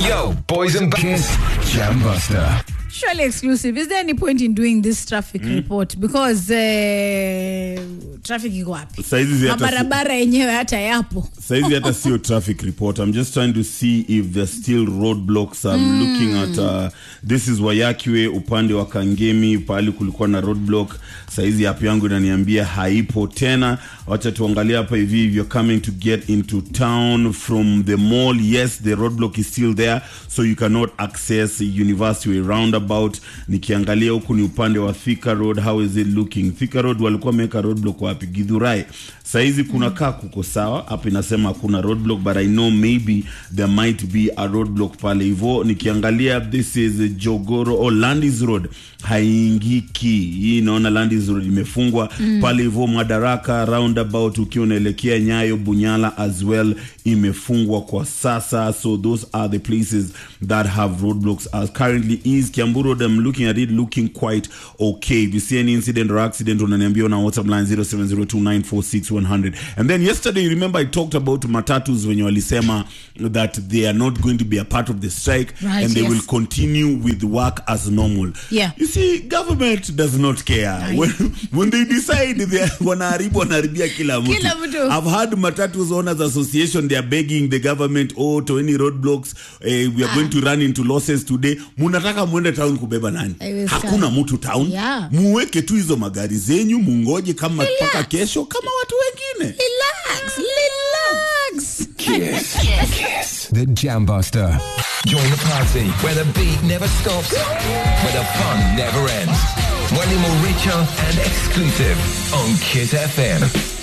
Yo, boys and Kiss Jam Buster. Surely exclusive. Is there any point in doing this traffic report? Because uh, traffic iko wapi? Saizi hata si- Mabarabara yenyewe hata yapo. saizi hata sio traffic report i'm just trying to see if there's still roadblocks i'm looking at uh, this is wayakiwe upande wa kangemi pahali kulikuwa na roadblock saizi app yangu inaniambia haipo tena wacha tuangalia hapa hivi if you're coming to get into town from the mall yes the roadblock is still there so you cannot access university way roundabout nikiangalia huku ni upande wa thika road how is it looking thika road walikuwa wameweka roadblock wapi gidhurai saizi kuna kaa kuko sawa hapa inasema hakuna roadblock but i know maybe there might be a roadblock pale hivo nikiangalia this is jogoro or landis road haingiki hii naona landis road imefungwa mm. pale hivo madaraka roundabout ukiwa unaelekea nyayo bunyala as well imefungwa kwa sasa so those are the places that have roadblocks as currently is kiambu road i'm looking at it looking quite okay if you see any incident or accident unaniambia on our whatsapp line 0702946100 and then yesterday you remember i talked about matatus wenye walisema that they are not going to be a part of the strike Right, and they yes. will continue with work as normal Yeah. you see government does not care when, when they decide they are- wanaharibu wanaharibia kila mtu Kila mtu. i've had matatus owners association they are begging the government oh to any roadblocks eh, we are going to run into losses today munataka mwende town kubeba nani Haiwezekani. hakuna mtu town Yeah. muweke tu hizo magari zenyu mungoje kama mpaka kesho kama watu wengine Relax, relax. Kiss. Kiss. The Jam Buster. Join the party where the beat never stops, where the fun never ends. Slightly more richer and exclusive on Kiss FM.